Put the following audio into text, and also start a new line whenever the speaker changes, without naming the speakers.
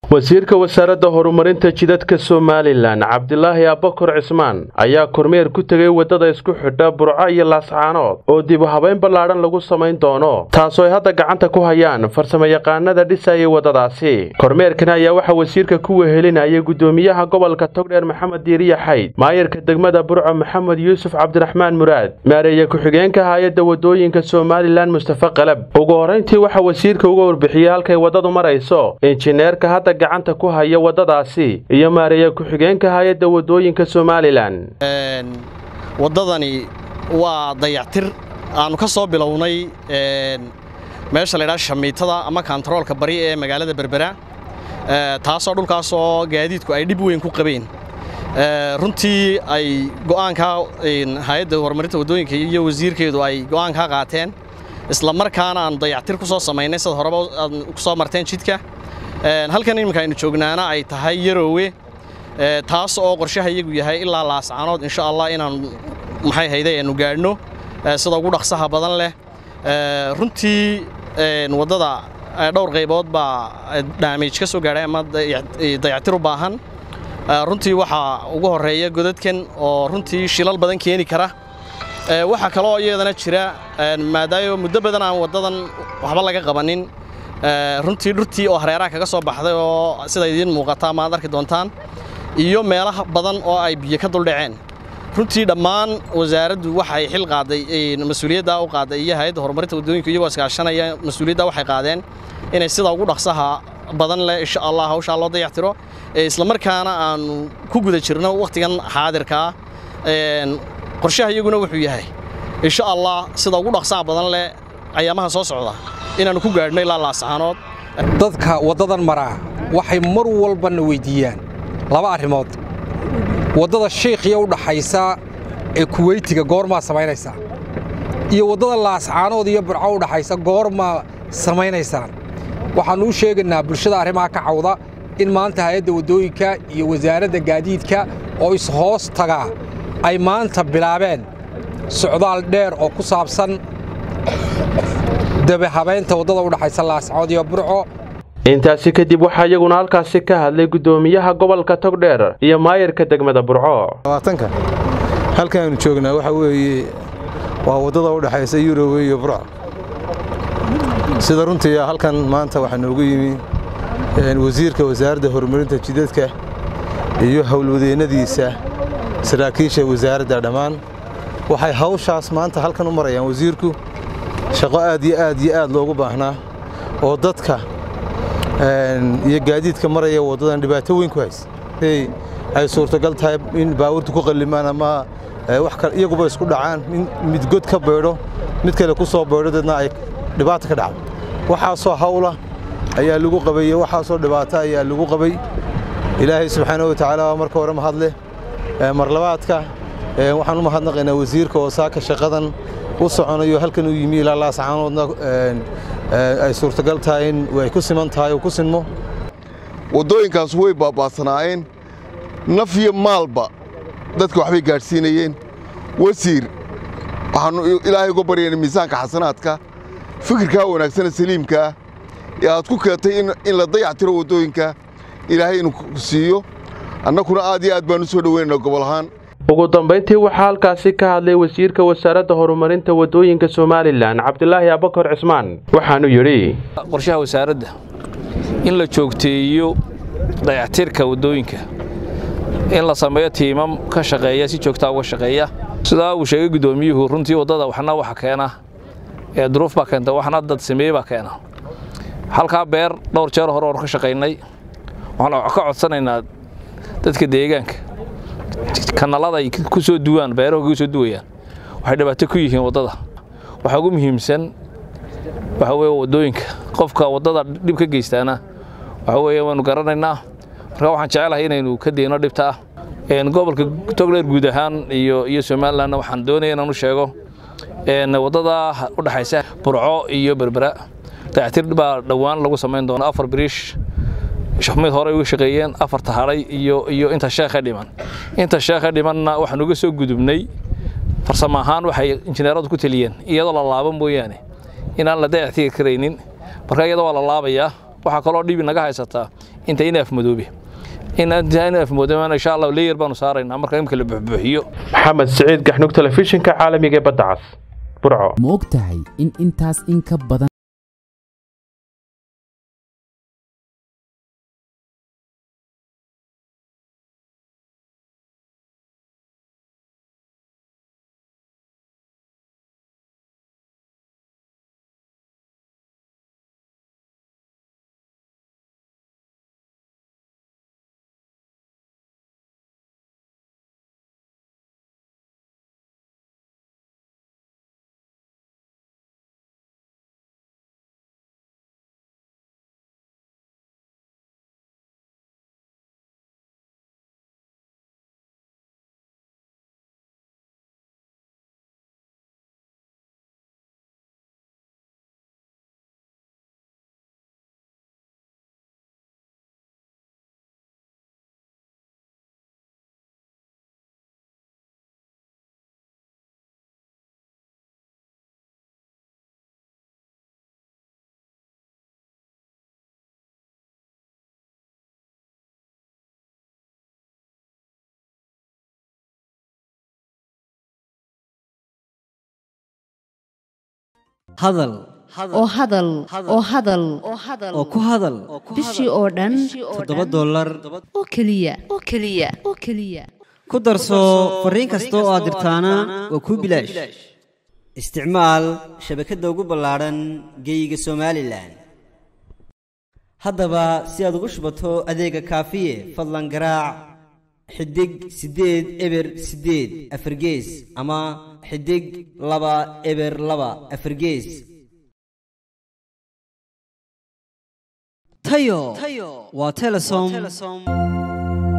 wasiirka wasaaradda horumarinta jidadka somalilan cabdilaahi abbakor cismaan ayaa kormeer ku tegay waddada isku xidha burco iyo laascaanood oo dib u habayn ballaadhan lagu samayn doono taasoo ay hadda gacanta ku hayaan farsamayaqaanada dhisayay waddadaasi kormeerkan ayaa waxaa wasiirka ku wehelinayay guddoomiyaha gobolka togdheer maxamed diiriya xayd maayarka degmada burco maxamed yuusuf cabdiraxmaan muraad maareeye ku-xigeenka hay-adda waddooyinka somalilan mustafe qalab ugu horrayntii waxaa wasiirka uga warbixiyey halkay waddadu marayso injineerka hadda gacanta ku haya waddadaasi iyo maareeye ku-xigeenka hay-adda waddooyinka somalilan
waddadani waa dayactir aannu ka soo bilownay meesha laydhaha shamiitada ama kontaroolka bari ee magaalada berbera taasoo dhulkaasoo gaadiidku ay dhib weyn ku qabeen runtii ay go'aankaa hay-adda horumarinta waddooyinka iyo wasiirkeedu ay go'aankaa qaateen isla markaana aan dayactir ku soo samaynay sida horeba aad ku soo marteen jidka halkan iminka aynu joognaana ay tahay yaroowe taas oo qorshaha iyagu yahay ilaa laascaanood insha allah inaan maxay hayday aanu gaadhno sida ugu dhaqsaha badan leh runtii waddada dhowr qaybood baa daamage ka soo gaadhay ama dayactir u baahan runtii waxaa ugu horreeya godadkan oo runtii shilal badan keeni kara waxaa kaloo iyadana jira maadaayo muddo badan aan waddadan waxba laga qabanin runtii dhurtii oo hareeraha kaga soo baxday oo sida idiin muuqata ama aad arki doontaan iyo meelaha badan oo ay biyo ka duldhaceen runtii dhammaan wasaaraddu waxay xil qaaday mas-uuliyaddaa u qaaday iyo hay-adda horumarinta waddooyinka iyagoo iskaashanaya mas-uuliyaddaa waxay qaadeen inay sida ugu dhaqsaha badan leh insha allah hawshaa loo dayactiro islamarkaana aannu ku guda jirno wakhtigan xaadirkaa qorshaha iyaguna wuxuu yahay insha allah sida ugu dhaqsaha badan leh ayaamaha soo socda inaannu ku gaadhno ilaa laascaanood
dadka waddadan maraa waxay mar walbana weyddiiyaan laba arrimood waddada shiikhiya u dhaxaysa ee kuweytiga goormaa samaynaysaa iyo waddada laascaanood iyo burco u dhaxaysa goormaa samaynaysaan waxaannu u sheegaynaa bulshada arrimaha ka cawda in maanta hay-adda waddooyinka iyo wasaaradda gaadiidka oo is-hoos tagaa ay maanta bilaabeen socdaal dheer oo ku saabsan dabahabaynta waddada u dhaxaysa laascaanood iyo burco
intaasi kadib waxaa iyaguna halkaasi ka hadlay guddoomiyaha gobolka togdheer iyo maayarka degmada burco
labaatanka halkaannu joognaa waxaa weeye waa waddada u dhexaysa yurowe iyo burco sida runtii halkan maanta waxaa noogu yimi wasiirka wasaaradda horumarinta jidadka iyo howlwadeennadiisa saraakiisha wasaaradda dhammaan waxay hawshaas maanta halkan u marayaan wasiirku shaqo aad iyo aad iyo aad loogu baahnaa oo dadka iyo gaadiidka maraya waddadan dhibaato weyn ku hays ay suurtagal tahay in baawurtu ku qallimaan ama iyaguba isku dhacaan in mid god ka baydho mid kale ku soo baydho deedna ay dhibaata ka dhacdo waxaasoo hawla ayaa lagu qabaye waxaasoo dhibaato ayaa lagu qabay ilaahay subxaana wa tacaala waa marka hore mahadleh marlabaadka waxaan u mahadnaqaynaa wasiirka oo saaka shaqadan u soconayo halkan uu yimi ilaa laascaanoodna ay suurtagal tahay in ay ku siman tahay uu ku sinmo
waddooyinkaas way baaba'sanaayeen naf iyo maalba dadka waxbay gaadhsiinayeen wasiir waxaannu ilaahay uga baryayna miisaanka xasanaadka fikirkaa wanaagsana saliimkaa ee aad ku keentay in la dayactiro waddooyinka ilaahay inuu ku siiyo annakuna aad iyo aad baan u soo dhoweynayna gobol ahaan
ugu dambayntii waxaa halkaasi ka hadlay wasiirka wasaaradda horumarinta waddooyinka somalilan cabdilaahi abbakor cismaan waxaanu yidhi
qorshaha wasaaradda in la joogteeyo dayactirka waddooyinka in la sameeyo tiimam ka shaqeeya si joogtaa uga shaqeeya sidaa uu sheegay guddoomiyuhu runtii waddada waxna waxa keena ee duruuf baa keenta waxna dad sameeye baa keena halkaa beer dhowr jeer hore oon ka shaqaynay waxaan ka codsanaynaa dadka deegaanka kanalada ay ku soo duwaan beeraha kaga soo duwayaan waxay dhibaato ku yihiin waddada waxaa ugu muhiimsan waxa weeye waddooyinka qofka waddada dhib ka geystaana waxa weeye waanu garanaynaa marka waxaan jecelahay inaynu ka deyno dhibta ah gobolka togdheer guud ahaan iyo iyo somalilandna waxaan doonaya inaan u sheego waddada u dhexaysa burco iyo berbera dayactir baa dhowaan lagu samayn doona afar biriish mid hore uga shaqeeyeen afarta hadhay iyo iyo inta sheekha dhiman inta sheekha dhimanna waxaan uga soo gudubnay farsamo ahaan waxay injineeradu ku taliyeen iyadoo la laabo mooyaane inaan la dayactigi karaynin marka iyadoo waa la laabayaa waxaa kaloo dhibi naga haysataa inta inaaf madoobe inaaf madoobe insha allah leeyar baanu saaraynaa marka imika la buxbuuxiyo
maxamed siciid gaxnug telefishinka caalamiga ee badda cas burco
ma og tahay in intaas in ka badan
hadal
oo hadal oo hadal
oo ku hadal
bishii oo dhan
toddoba dollar
oo keliya oo keliya oo keliya
ku darso fariin kasta oo aad dirtaana waa kuu bilaash isticmaal shabakadda ugu ballaadhan geeyiga somalilan haddaba si aad ugu shubato adeega kaafiye fadlan garaac xidig siddeed eber siddeed afargees ama xidig laba eber laba afargees tayo waa telesom